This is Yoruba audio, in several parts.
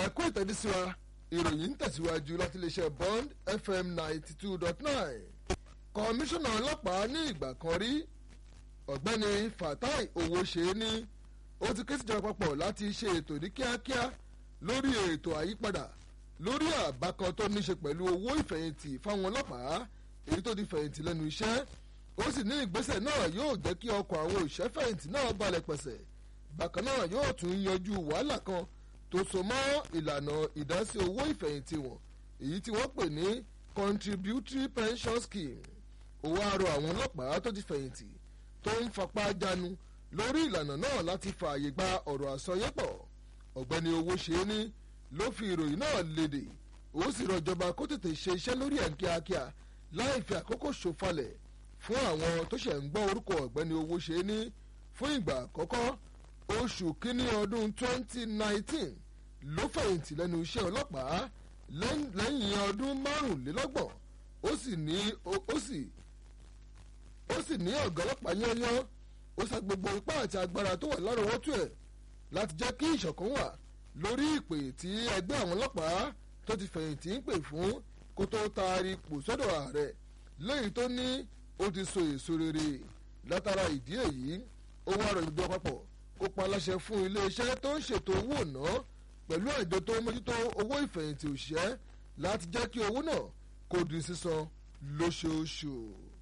ẹ̀kú ìtẹ̀dísíwa ìròyìn ń tẹ̀síwájú láti iléeṣẹ́ bond fm ninety two dot nine kọmíṣánná ọlọ́pàá ní ìgbà kan rí ọ̀gbẹ́ni fatai owóṣeéní ó ti ké síjọba papọ̀ láti ṣe ètò ní kíákíá lórí ètò àyípadà lórí àbá kan tó níṣe pẹ̀lú owó ìfẹ̀yìntì fáwọn ọlọ́pàá èyí tó di fẹ̀yìntì lẹ́nu iṣẹ́ ó sì ní ìgbésẹ̀ náà yóò jẹ́ kí ọkọ̀ àwọn òṣìṣẹ́ fẹ̀yìntì náà balẹ̀ pẹ̀sẹ̀ bákan náà yóò tún yanjú wàhálà kan tó so mọ́ ìlànà ìdásí owó ìfẹ̀yìntì wọn èyí tí wọ́n pè ní contributory pension scheme owó àrò àwọn ọlọ́pàá tó ti fẹ̀yìntì tó ń fapá jánu lórí ìlànà náà láti fààyè gba ọ̀rọ̀ àsọyépọ̀ ọ̀gbẹ́ni owó ṣe é ní ló fi ìròyìn náà léde ó sì rọ ìjọba kó tètè ṣe iṣẹ́ lórí ẹ̀ kíákíá láì fi àkókò ṣòfalẹ̀ fún àwọn tó ṣẹ̀ ń gbọ́ orúkọ ọ̀gbẹ́ni owó ṣe é ní fún ìgbà àkọ́kọ́ oṣù kínní ọdún 2019 ló fẹ̀yìntì lẹ́nu iṣẹ́ ọlọ́pàá lẹ́yìn ọdún márùnlélọ́gbọ̀n ó sì ní ó sì ó sì ní ọ̀gá ọlọ́pàá yányán ó sa gbogbo ipá àti agbára tó wà lárọ̀ọ́wọ́tò ẹ̀ láti jẹ́ kí ìṣọ̀kan wà lórí ìpè tí ẹgbẹ́ àwọn ọlọ́pàá tó ti fẹ̀yìntì ń pè fún kó tó taari ipò sọ́dọ̀ ààrẹ lẹ́yìn tó ní ó ti so èso rere látara ìdí èyí ó wá rọ̀ ìjọba papọ̀ kó pa aláṣẹ fún iléeṣẹ́ tó ń ṣètò owó ọ̀nà pẹ̀lú àjọ tó ń mójútó owó ìfẹ̀yìntì òṣìṣẹ́ láti jẹ́ kí owó náà kó di sísan lóṣooṣù.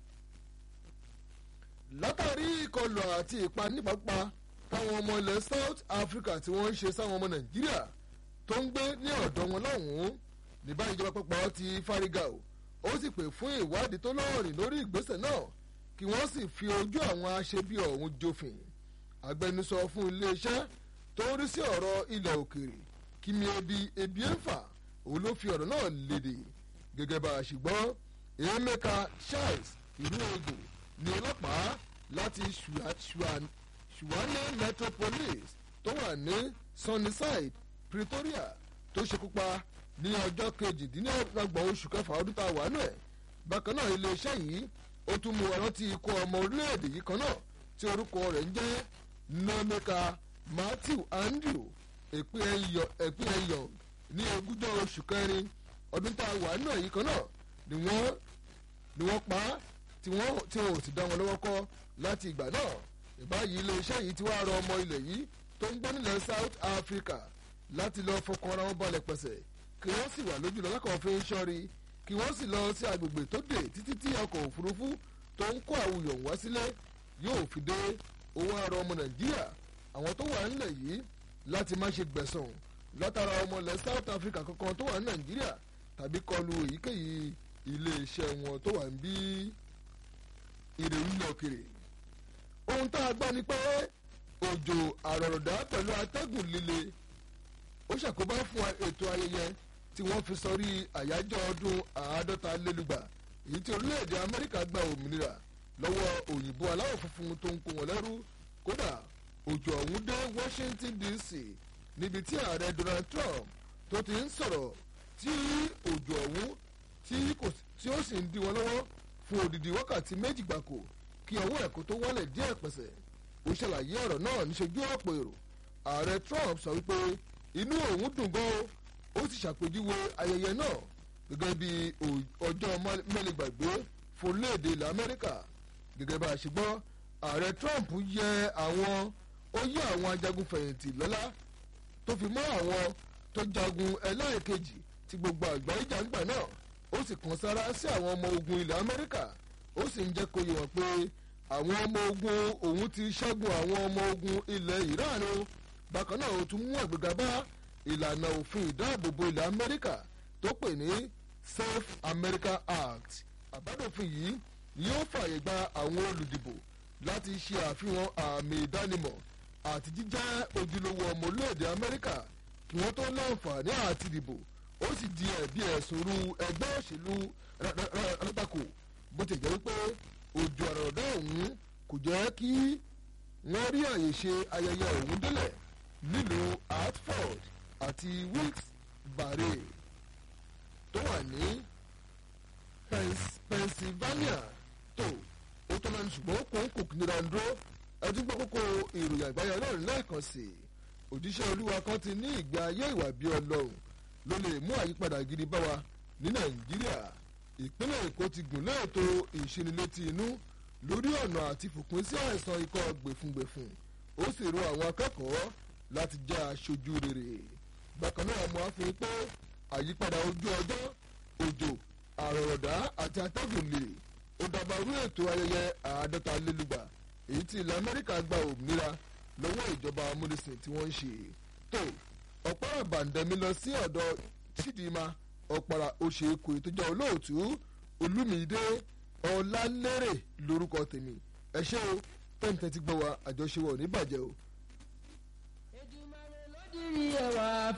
látàrí ìkọlù àti ìpanípapá táwọn ọmọ ilẹ̀ south africa tí wọ́n ń ṣe sáwọn ọmọ nàìjíríà tó ń gbé ní ọ̀dọ̀ wọn lọ́hùn-ún ní báyìí ìjọba pàpà ti fárígà o ó sì pè fún ìwádìí tó lọ́ọ̀rìn lórí ìgbésẹ̀ náà kí wọ́n sì fi ojú àwọn aṣebi ọ̀hún jófin agbẹnusọ fún iléeṣẹ́ tó ń rí sí ọ̀rọ̀ ilẹ̀ òkèèrè kíni ebi ebi ń fà òun ló fi ọ̀rọ̀ náà léde gẹ́gẹ́ bá a ṣe gbọ́ emeka charles ìlú ogun ní ọlọ́pàá láti suwane metropolis tó wà ní sunnyside pretoria tó ṣekúpa ní ọjọ́ kejìdínlọ́gbọ̀n oṣù kẹfà ọdún tá a wà nù ẹ̀ bákan náà iléeṣẹ́ yìí ó tún mú ọrántí ikú ọmọ orílẹ̀-èdè yìí kan náà tí orúkọ rẹ̀ ń jẹ́ nomeka matthew andrew èpè ẹ̀yọ̀ ní ogúnjọ́ oṣù kẹrin ọdún tá a wà nù ẹ̀ yìí kan náà ni wọ́n ni wọ́n pa á tí wọ́n tí wọ́n ò sì dá wọn lọ́wọ́ kọ́ láti ìgbà náà ìbáyìí iléeṣẹ́ yìí ti wá rọ ọmọ ilẹ̀ yìí tó ń gbọ́ nílẹ̀ south africa láti lọ fọkàn ara wọn balẹ̀ pẹ̀sẹ̀ kí wọ́n sì wà lójú lọ lákàn fi ń ṣọ́rí kí wọ́n sì lọ sí agbègbè tó dé títí tí ọkọ̀ òfurufú tó ń kó àwùyọ̀ wá sílé yóò fi dé owó àrọ ọmọ nàìjíríà àwọn tó wà nílẹ̀ yìí láti má ṣe gbẹ̀sán látara ọmọ ilẹ̀ south africa kankan tó wà ní nàìjíríà tàbí kọlu èyíkéyìí iléeṣẹ́ wọn tó wà ń bí ìrèwí lọ kiri. ohun tá a gbọ́ ni pé òjò àrọ̀rọ̀dá pẹ̀lú atẹ́gùn líle ó ṣàkóbá fún ètò ayẹyẹ tí wọ́n fi sọrí àyájọ́ ọdún àádọ́ta lélùgbà èyí tí orílẹ̀-èdè amẹ́ríkà gba òmìnira lọ́wọ́ òyìnbó aláwọ̀ funfun tó ń kó wọn lẹ́rú kódà òjò ọ̀hún dé washington dc níbi tí ààrẹ donald trump tó ti ń sọ̀rọ̀ tí òjò ọ̀hún tí ó sì ń dí wọn lọ́wọ́ fún odidi wákàtí méjì gbàkó kí ọwọ́ ẹ̀kọ́ tó wálẹ̀ díẹ̀ pẹ̀sẹ̀ ó ṣàlàyé ọ̀rọ̀ náà níṣojú ọ̀pọ̀ èrò ààrẹ trump sọ wípé inú òun dùn gan ó sì ṣàpèjúwe ayẹyẹ náà gẹ́gẹ́ bí ọjọ́ mẹ́lẹ̀gbàgbé fún orílẹ̀-èdè ilẹ̀ amẹ́ríkà gẹ́gẹ́ bá a ṣe gbọ́ ààrẹ trump yẹ àwọn ó yẹ àwọn ajagun fẹ̀yìntì lọ́lá tó fi mọ́ àwọn tó jagun ẹlẹ́ẹ̀kejì tí gbogbo àgbáyé jàǹgbà náà ó sì kàn sára sí àwọn ọmọ ogun ilẹ̀ amẹ́ríkà ó sì ń jẹ́ kó yẹ wọ́n pé àwọn ọmọ ogun òun ti ṣẹ́gun àwọn ọmọ ogun ilẹ̀ iran bákan náà ó tún mú àgbéga bá ìlànà òfin ìdáàbòbò ilẹ̀ amẹ́ríkà tó pè ní safe america act àbádòfin yìí yóò fààyè gba àwọn olùdìbò láti ṣe àfihàn àmì ìdánimọ̀ àti jíjẹ́ ojúlówó ọmọ orílẹ̀-èdè amẹ́ríkà kí wọ́n tó láǹfààní àti dìbò ó sì di ẹ̀bi ẹ̀sùn ru ẹgbẹ́ òṣèlú rátákò bó ti jẹ́ wípé òjò àròdá ọ̀hún kò jẹ́ kí wọ́n rí àyè ṣe ayẹyẹ ọ̀hún délẹ̀ nílùú hartford àti wilkes-barre tó wà ní pennsylvania tó ó tó náà ní ṣùgbọ́n kò ń kò nira ń dúró ẹtí gbọ́ kókó ìròyìn àgbáyé náà lẹ́ẹ̀kan sí i òjíṣẹ́ olúwa kan ti ní ìgbé ayé ìwà bí ọlọ́run ló lè mú àyípadà gidi bá wa ní nàìjíríà ìpínlẹ̀ èkó ti gùn léètò ìṣinilétí inú lórí ọ̀nà àti fòpin sí àìsàn ikọ́ gbèfúngbèfún ó sì rọ àwọn akẹ́kọ̀ọ́ láti jẹ́ aṣojú rere bákan náà mo á fi pé àyípadà ojú ọjọ́ òjò àrọ̀rọ̀dá àti atẹ́gùn lè ó dàbàrú ètò ayẹyẹ àádọ́ta lélùgbà èyí tí ilẹ̀ amẹ́ríkà gba òmìnira lọ́wọ́ ìjọba amúnisìn tí wọ́n ń ṣe tó ọ̀pára bàǹdẹ̀mí lọ sí ọ̀dọ̀ chidinma ọ̀pára oṣèkò ìtọ́jà olóòtú olúmídé ọ̀làlérè lórúkọ tèmi ẹ ṣé o tẹ́ǹtẹ́ ti gbọ́ wa àjọṣe wa ò ní bàjẹ́ o. Èdùmàrè ló dirí ẹwà